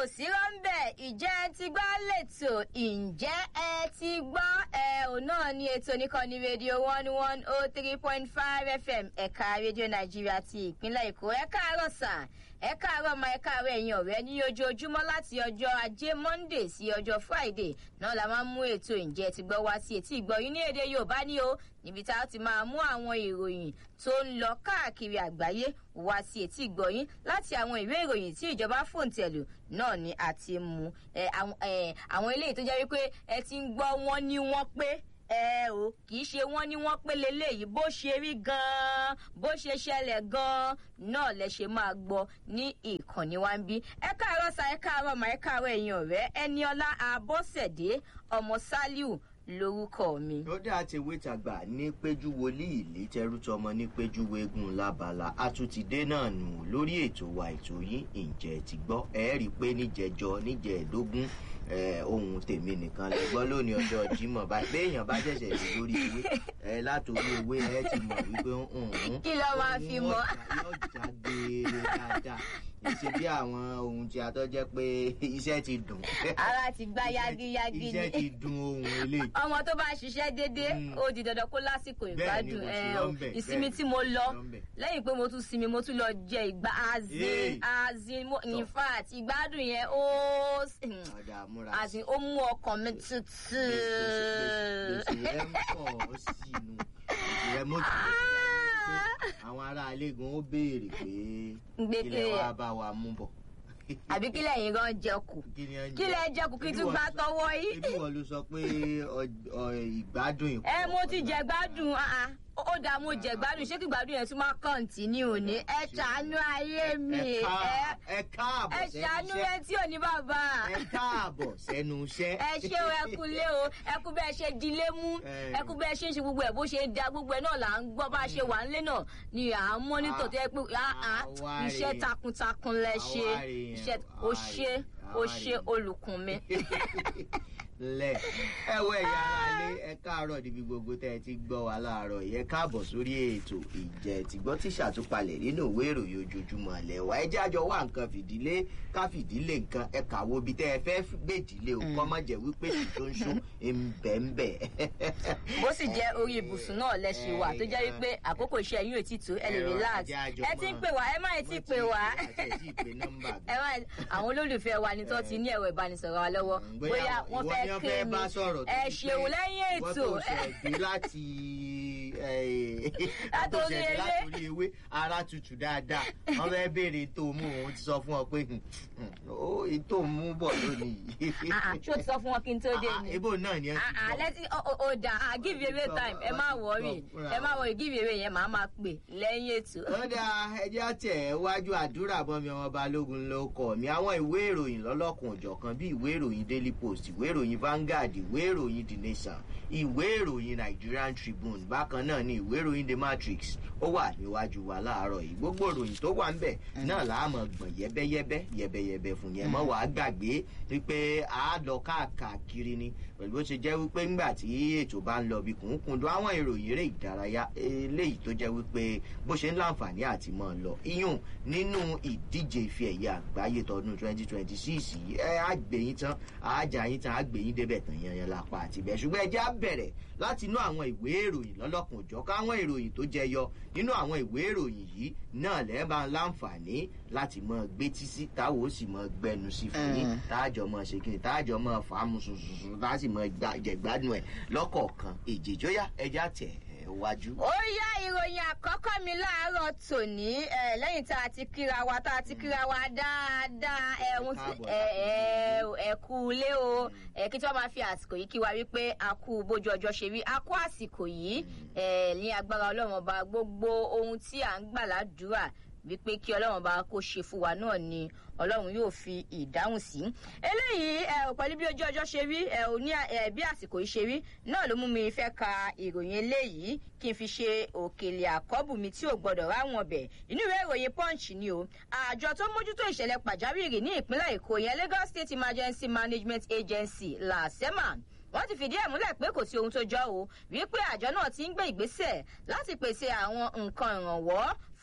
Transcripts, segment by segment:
ò sí rọ́ńbẹ̀ ìjẹ́ ẹ ti gbọ́ lẹ́tọ̀ ǹjẹ́ ẹ ti gbọ́ ẹ ò náà ní ètò nìkànnì rédíò one one oh three point five fm ẹ̀ka rédíò nàìjíríà ti ìpínlẹ̀ èkó ẹ káàárọ̀ sà ẹ káàárọ̀ ma ẹ káàárọ̀ ẹ̀yin ọ̀rẹ́ ní ojoojúmọ́ láti ọjọ́ ajé monday sí ọjọ́ friday náà la máa ń mú ètò ǹjẹ́ ẹ ti gbọ́ wá sí etí ìgbọ́ yín ní èdè yorùbá ní o níbi tá a ti máa mú àwọn ìròyìn tó ń lọ káàkiri àgbáyé wá sí etí ìgbọ́ yín láti àwọn ìwé ìròyìn tí ìjọba fòǹtẹ̀lù náà ni a ti mú àwọn eléyìí tó jẹ́ wípé ẹ ti ń gbọ́ wọn ní wọ́n pé ẹ o kì í ṣe wọn ní wọn pé leléyìí bó ṣe rí ganan bó ṣe ṣẹlẹ̀ ganan náà lẹ ṣe máa gbọ́ ní ìkànnì wa ń bí ẹ káàárọ̀ sa ẹ káàárọ̀ mà ẹ káàárọ̀ ẹ̀yin ọ̀rẹ́ ẹniọlá abọ́sẹ̀dé ọmọ sálíù lórúkọ mi. ó dá àtẹ̀wé tàgbà ní péjú wòlíì ìlí tẹrútọmọ ní péjú wégun lábala àtúntìdé náà nù lórí ètò wa ètò yín ǹjẹ́ ti gbọ́ ẹ rí i pé níjẹjọ níjẹẹdógún ohun tèmi nìkan lè gbọ́ lónìí ọjọ́ jimoh báyìí pé èèyàn bá ṣẹ̀ṣẹ̀ dé lórí ìwé ẹ látòrí ewé ẹ ti mọ̀ wípé kí ló máa fi mọ́. yóò já geere dáadáa ṣe bí àwọn ohun tí a tọ́ jẹ́ pé iṣẹ́ ti dùn. ara ti gbá yagiyagi ni iṣẹ́ ti dùn ohun eléyìí. ọmọ tó bá ṣiṣẹ́ déédéé ó di dandan kó lásìkò ìgbádùn ìsinmi tí mo lọ lẹ́yìn pé mo tún sinmi mo tún lọ jẹ ìgbà azin azin in fact ìgbádùn yẹn ó azin ó mú ọkàn mi tutù. gbèsè rẹ ń pọ̀ sínú ìrẹ́ mọ́tò àwọn ará alégún ó béèrè pé kílẹ̀ wàá bá wa mú bọ̀. àbí kílẹ̀ yín gan jẹkù kílẹ̀ jẹkù kí tún gbá tọwọ́ yìí. ebi wọn ló sọ pé ìgbádùn ìkọ. ẹ mo ti jẹ gbádùn ó dáa mo jẹ gbádùn ṣé kí gbádùn yẹn tún máa kọ́ńtínú ní ẹ ṣàánú ayé mi ẹ káàbọ̀ ẹ ṣàánú ẹ tí ò ní bàbá. ẹ káàbọ̀ sẹ́nu iṣẹ́. ẹ ṣé o ẹ kú lé o ẹ kú bẹ́ẹ̀ ṣe dilé mú ẹ kú bẹ́ẹ̀ ṣe ń ṣe gbogbo ẹ̀ bó ṣe ń da gbogbo ẹ̀ náà là ń gbọ́ bá a ṣe wà nílé náà ni à ń mọ́nítọ̀ tó yẹ pé iṣẹ́ takuntakun lẹ ṣe iṣẹ́ o ṣe o ṣe olùkùn mi lẹ ẹ wọ ẹyà ara lé ẹ káàárọ níbi gbogbo tẹ ẹ ti gbọ wá láàárọ yẹ káàbọ sórí ètò ìjẹ tìgbọ tí ṣàtúpalẹ nínú ìwé ìròyìn ojoojúmọ lẹwà ẹ jẹ àjọ wá nǹkan fìdílé ká fìdílé nǹkan ẹ kàwọ ibi tẹ ẹ fẹ gbèdílé o kọ́ mọ̀ jẹ́ wípé tí tó ń ṣó ńbẹ̀ńbẹ̀. bó sì jẹ́ orí ibùsùn náà lẹ ṣe wà tó jẹ́ wípé àkókò iṣẹ́ yín ò tí tó ẹ lè relax ẹ ti ń pè wá ẹ má ẹ ti pè wá ẹ má àwọn olólùfẹ́ wa ni tó ti ní ẹ̀rọ ìbánisọ̀rọ̀ wa lọ́wọ́ bóyá wọ́n fẹ́ wọ́n fẹ́ bá sọ̀rọ̀ ẹ ṣeun lẹ́yìn ètò wọ́n tó ṣẹ̀dí láti látòrí ewé látòrí ewé ara tutù dáadáa wọ́n fẹ́ béèrè tó mú òun ti sọ fún ọ pé tó mú bọ̀ lónìí. ṣé o ti sọ fún wọn kí n tó dé ni. ibo náà ni ẹ ti bọ̀. lẹ́tí o dà give away time ẹ má wọrí ẹ má wọrí give away yẹn màá máa pè lẹ́yìn ètò. ó dáa ẹjẹ́ àtẹ̀ wájú àdúrà bọ́mi ọmọ balógun ló kọ̀ mí àwọn ìwé ìròyìn lọ́lọ́kùn òjọ̀kan bí ìwé ìròyìn daily post ìwé ìròyìn Vanguard ìwé ìròyìn The Nation ìwé ìròyìn Nigerian Tribune bákan náà ni ìwé ìròyìn The Matrix ó wà níwájú wa láàárọ̀ yìí gbogbo ìròyìn tó wà ń bẹ̀ náà láàmọ̀ gbọ̀n yẹ́bẹ́yẹ́bẹ́ yẹ́bẹ́yẹ́bẹ́ fún yẹn mọ́ wàá gbàgbé wípé a lọ káàkiri ni pẹ̀lú bó ṣe jẹ́ wípé ńgbà tí ètò bá ń lọ bí kùnkùndùn àwọn ìròyìn eré ìdárayá eléyìí tó jẹ́ wípé bó ṣe ń láǹfààní àti mọ́ lọ iyùn nínú ìdíje ife ẹ̀yẹ àgbáyé tọdún twenty twenty six yìí ẹ á gbẹ̀yìn tán àájà yín tán á gbẹ̀yìn débẹ̀ tán yanyan lápá àti bẹ́ẹ̀ ṣùgbọ́n ẹ jẹ́ á bẹ̀rẹ̀ láti inú àwọn ìwé ìròyìn lọ́lọ́kùn òjọ́ káwọn ìròyìn tó jẹyọ nínú àwọn ìwé ìròyìn yìí náà lẹ́ẹ̀bà láǹfààní láti mọ gbétí sí táwọn ó sì mọ gbẹnu sí fún yín táàjọ mọ ṣe kíni táàjọ mọ fàámu sùnsùnsùn tá a sì mọ jẹgbádùn ẹ lọ́kọ̀ọ̀kan èjèjọ́yà ẹja tẹ̀ wájú. ó yá ìròyìn àkọ́kọ́ mi láàárọ̀ tòní lẹ́yìn tá a ti kíra wa tá a ti kíra wa dáadáa ẹ̀hún ẹ̀kú ilé o kí tí wọ́n máa fi àsìkò yìí kí wa wípé a kú bójú ọjọ́ ṣe rí a kú àsìkò yìí ní agbára ọlọ́run ọba gbogbo ohun tí à ń gbà ládùúrà wípé kí ọlọ́run bá kó ṣe fún wa náà ni ọlọ́run yóò fi ìdáhùn sí. eléyìí ẹ ò pẹ̀lú bí ojú ọjọ́ ṣe rí ẹ ò ní ẹ bí àsìkò yìí ṣe rí náà ló mú mi fẹ́ ka ìròyìn eléyìí kí n fi ṣe òkèlè àkọ́bù mi tí ò gbọ́dọ̀ ráwọn ọbẹ̀ inú ìwé ìròyìn punch ni o àjọ tó mójútó ìṣẹ̀lẹ̀ pàjáwìrì ní ìpínlẹ̀ èkó yẹn lagos state emergency management agency lasema wọ́n ti fìdí ẹ̀ múlẹ̀ pé kò sí ohun tó jọ o wípé àjọ náà ti ń gbé ìgbésẹ̀ láti pèsè àwọn nǹkan ìrànwọ́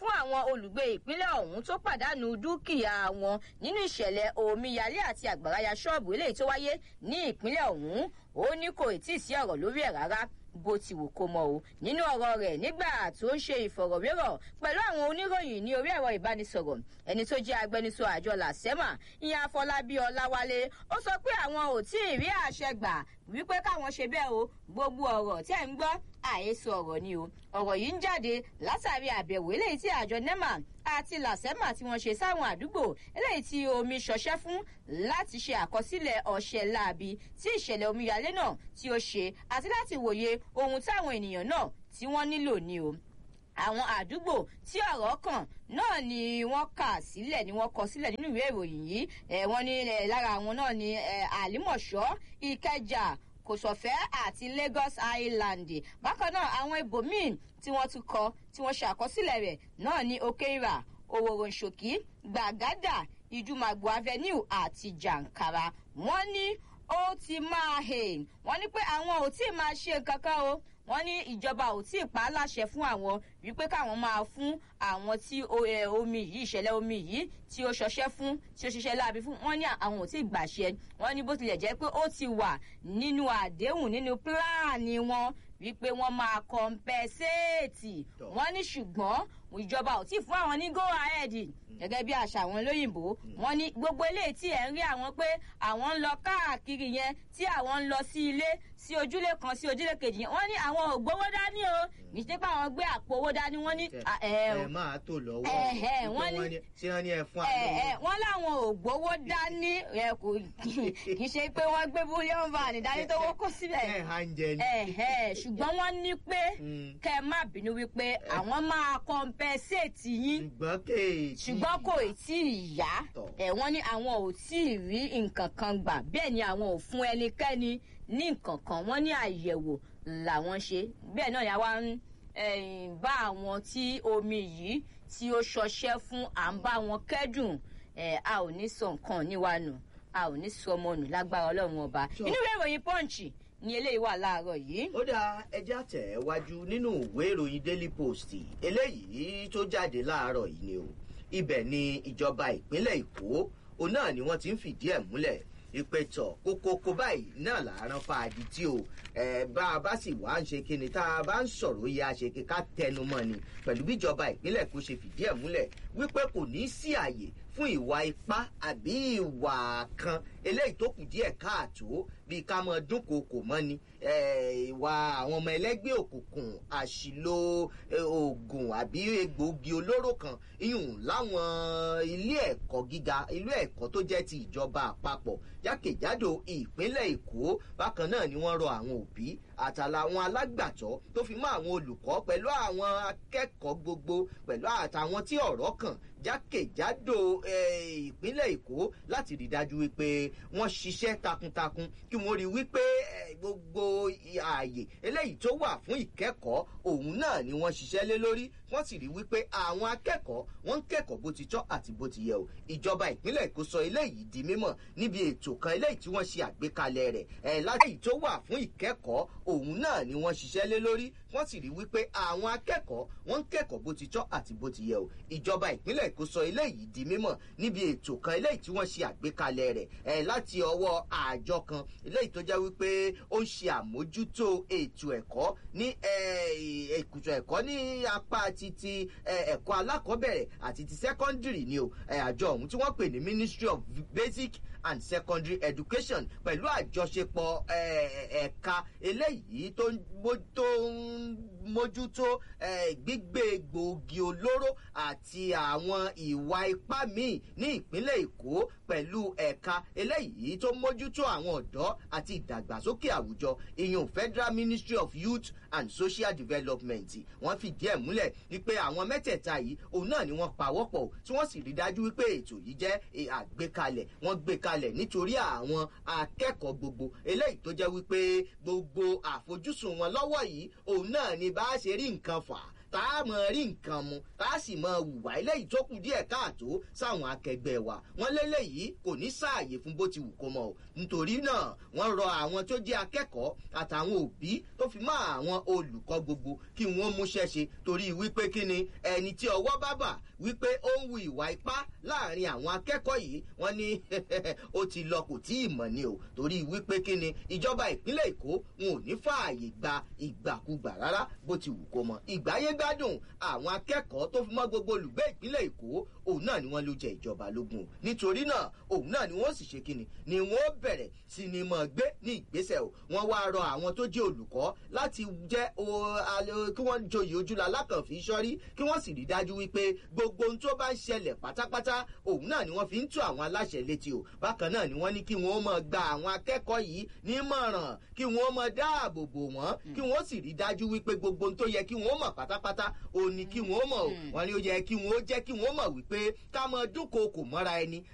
fún àwọn olùgbé ìpínlẹ̀ ọ̀hún tó pàdánù dúkìá wọn nínú ìṣẹ̀lẹ̀ omíyalé àti àgbàráyà ṣọ́ọ̀bù eléyìí tó wáyé ní ìpínlẹ̀ ọ̀hún ó ní kò tí ì sí ọ̀rọ̀ lórí ẹ̀ rárá bó ti wù kó mọ o nínú ọ̀rọ̀ rẹ̀ nígbà tó ń ṣe ìfọ̀rọ̀wérọ̀ pẹ̀lú àwọn oníròyìn ní orí ẹ̀rọ ìbánisọ̀rọ̀ ẹni tó jẹ́ agbẹnusọ àjọ làsẹ́mà ìyẹn afọlábí ọláwálé ó sọ pé àwọn ò tí ì rí àṣẹ gbà wípé káwọn ṣe bẹ́ẹ̀ o gbogbo ọ̀rọ̀ tẹ́ ń gbọ́ àhesọ ọ̀rọ̀ ni o ọ̀rọ̀ yìí ń jáde látàrí àbẹ̀wò eléyìí tí àjọ nema àti làsẹ́mà tí wọ́n ṣe sáwọn àdúgbò eléyìí tí omi ṣọṣẹ́ fún láti ṣe àkọsílẹ̀ ọ̀ṣẹ̀ láabi tí ìṣẹ̀lẹ̀ omíyalé náà tí ó ṣe àti láti wòye ohun táwọn ènìyàn náà tí wọ́n nílò ni o àwọn àdúgbò tí ọ̀rọ̀ kàn náà ni wọ́n kà sílẹ̀ ni wọ́n kọ sílẹ̀ nínú ìwé ìròyìn yìí wọ́n ní lára àwọn náà ni àlímọ̀ṣọ́ ìkẹjà kòsọ̀fẹ́ àti lagos island bákan náà àwọn ibòmíì tí wọ́n tún kọ tí wọ́n ṣe àkọsílẹ̀ rẹ̀ náà ní okeira òwòròǹṣòkí gbàgádà ìjùmàgbò avenue àti jàǹkàrà wọ́n ní ó ti máa hè wọ́n ní pé àwọn ò tí ì máa ṣe nǹkan kan o wọ́n ní ìjọba ò tí ì pa á láṣẹ fún àwọn wípé káwọn máa fún àwọn tí omi yìí ìṣẹ̀lẹ̀ omi yìí tí ó ṣọṣẹ́ fún tí ó ṣiṣẹ́ láabi fún wọ́n ní àwọn ò tí ì gbàṣẹ wọ́n ní bó tilẹ̀ jẹ́ pé ó ti wà nínú àdéhùn nínú pílánì wọn wípé wọ́n máa kọ̀ǹpẹ́sẹ́ẹ̀tì wọ́n ní ṣùgbọ́n ìjọba ò tí ì fún àwọn ní go ahead gẹ́gẹ́ bí àṣà àwọn olóyìnbó wọ́n ní gbogbo eléyìí tí ẹ̀ ń rí àwọn pé àwọn ń lọ káàkiri yẹn tí àwọn ń lọ sí ilé sí ojúlé kan sí ojúlé kejì yẹn wọ́n ní àwọn ò gbowó dání o kì í ṣe pé àwọn gbé àpò owó dání wọ́n ní. ẹ máa tó lọ́wọ́ wọ́n ní ṣé wọ́n ní ẹ fún àlọ́ wọ́n láwọn ò gbowó dání kì í ṣe pé wọ́n gbé búlíọ̀n van dání tó wọ́n kó síbẹ̀. ẹ hàn jẹ ni. ṣùgbọ́n wọ́n ní pé kẹ́ ẹ má bínú wípé àwọn máa kọ́ńpẹ́sẹ̀tì yín ṣùgbọ́n kéèké ṣùgbọ́n kò tí ì yá ẹ̀ wọ́n ní àwọn ò tí ì rí nǹkan kan gbà bẹ́ẹ̀ ni àwọn ò fún ẹnikẹ́ni ní nǹkan kan wọ́n ní àyẹ̀wò làwọn ṣe bẹ́ẹ̀ náà ni àwa ń bá àwọn tí omi yìí tí ó ṣọṣẹ́ fún à ń bá wọn kẹ́dùn a ò ní sọ nǹkan níwánu a ò ní sọ ọmọ nù lágbára ọlọ́run ọba inú ìwé ìròyìn pọ́ǹchì ni eléyìí wà láàárọ̀ yìí. ó dáa ẹjẹ́ àtẹ̀wájú nínú ìwé ìròyìn daily post eléyìí tó jáde láàárọ̀ yìí ni o ibẹ̀ ni ìjọba ìpínlẹ̀ èkó òun náà ni wọ́n ti ń fìdí ẹ̀ múlẹ̀ ìpẹ̀tọ̀ kókókó báyìí náà làárọ̀ fàájì tí o ẹ bá a bá sì wá ń ṣe kíni tá a bá ń sọ̀rọ̀ yẹ àṣekè ká tẹnu mọ́ ni pẹ̀lú bí ìjọba ìpínlẹ̀ kò ṣe fìdí ẹ̀ múlẹ̀ wípé kò ní sí àyè fún ìwà ipá àbí ìwà kan eléyìí tó kù díẹ̀ káàtó bíi ká mọ dúnkòokò mọ́ ni ìwà àwọn ọmọ ẹlẹ́gbẹ́ òkùnkùn àṣìlò oògùn àbí egbòogi olóró kan iyùn láwọn ilé ẹ̀kọ́ gíga ilé ẹ̀kọ́ tó jẹ́ ti ìjọba àpapọ̀ jákèjádò ìpínlẹ̀ èkó bákan náà ni wọ́n rọ àwọn òbí àtàlàwọn alágbàtọ́ tó fi mọ́ àwọn olùkọ́ pẹ̀lú àwọn akẹ́kọ̀ọ́ gbogbo pẹ̀lú àtàwọn tí ọ̀rọ̀ kàn jákèjádò ìpínlẹ̀ èkó láti rí dájú wípé wọ́n ṣiṣẹ́ takuntakun kí wọ́n rí wípé gbogbo ààyè eléyìí tó wà fún ìkẹ́kọ̀ọ́ òun náà ni wọ́n ṣiṣẹ́ lé lórí wọ́n sì rí wípé àwọn akẹ́kọ̀ọ́ wọ́n ń kẹ́kọ̀ọ́ bó ti tọ́ àti bó ti yẹ o ìjọba ìpínlẹ̀ èkó sọ eléyìí di mímọ̀ níbi ètò kan eléyìí tí wọ́n ṣe àgbékalẹ̀ rẹ̀ ẹ̀ láti tó wà fún ìkẹ́kọ̀ọ́ òun náà ni wọ́n ṣiṣẹ́ lé lórí wọ́n sì rí wípé àwọn akẹ́kọ̀ọ́ wọ́n ń kẹ́kọ̀ọ́ bó ti tọ́ àti bó ti yẹ o ìjọba ìpínlẹ̀ èkó sọ eléyìí di mímọ̀ níbi ètò kan eléyìí tí wọ́n ṣe àgbékalẹ̀ rẹ̀ ẹ̀ láti ọwọ́ àjọ kan eléyìí tó jẹ́ wípé ó ń ṣe àmójútó ètò ẹ̀kọ́ ní èkùtù ẹ̀kọ́ ní apá ti ti ẹ̀kọ́ alákọ̀ọ́bẹ̀rẹ̀ àti ti secondary ni o àjọ ọ̀hún tí wọ́n pè ní ministry of basic and secondary education pẹ̀lú àjọṣepọ̀ ẹ̀ka eléyìí tó ń mójútó gbígbé gbòógì olóró àti àwọn ìwà ipá míì ní ìpínlẹ̀ èkó pẹ̀lú ẹ̀ka eléyìí tó mójútó àwọn ọ̀dọ́ àti ìdàgbàsókè àwùjọ ìyún federal ministry of youth and social development wọ́n fìdí ẹ̀ múlẹ̀ wípé àwọn mẹ́tẹ̀ẹ̀ta yìí òun náà ni wọ́n pawọ́pọ̀ tí wọ́n sì rí dájú wípé ètò yìí jẹ́ àgbékalẹ̀ wọ́n gbé kalẹ̀ nítorí àwọn akẹ́kọ̀ọ́ gbogbo eléyìí tó jẹ́ wípé gbogbo àfojúsùn wọn lọ́wọ́ yìí òun náà ni bá a ṣe rí nǹkan fà tá a mọ̀ rí nǹkan mu tá a sì mọ̀ hùwà eléyìí tó kù díẹ̀ káàtó sáwọn akẹgbẹ́ wa wọ́n léléyìí kò ní sáàyè fún bó ti wù kó mọ̀ o nítorí náà wọ́n rọ àwọn tó jẹ́ akẹ́kọ̀ọ́ àtàwọn òbí tó fi mọ́ àwọn olùkọ́ gbogbo kí wọ́n múṣẹ́ ṣe torí wípé kí ni ẹni tí ọwọ́ bá bà wípé ó ń wu ìwà ipá láàrin àwọn akẹ́kọ̀ọ́ yìí wọ́n ní ó ti lọ kò tí ì mọ̀ ni o torí wípé kí ni ìjọba ìpínlẹ̀ èkó wọn ò ní fààyè gba ìgbàkúgbà rárá bó ti wù kó mọ ìgbáyé gbádùn àwọn akẹ́kọ̀ọ́ tó fi mọ́ gbogbo olùgbé ìpínlẹ̀ èkó òun náà ni wọ́n ló jẹ ìjọba lógún o nítorí náà òun náà ni wọ́n sì ṣe kíni ni wọ́n bẹ̀rẹ̀ sí ni mọ̀ gbé ní ìgbésẹ̀ o wọ́n wá rọ àwọn tó jẹ́ olùkọ́ láti jẹ́ kí wọ́n joyè ojúlá lákànfí sọ́rí kí wọ́n sì rí dájú wípé gbogbo ohun tó bá ń ṣẹlẹ̀ pátápátá òun náà ni wọ́n fi ń tú àwọn aláṣẹ létí o bákan náà ni wọ́n ní kí wọ́n mọ̀ gba àwọn akẹ́kọ̀ọ́ yìí nímọ̀ràn kí wọ́n mọ̀ dáàbò bò wọ́n kí wọ́n sì rí dájú wípé gbogbo ohun tó yẹ kí wọ́n mọ̀ pátápátá òun ni kí wọ́n mọ̀ o wọ́n ní ó yẹ kí wọ́n jẹ́ kí wọ́n mọ̀ wípé ká mọ dúnkòokò mọ́ra ẹni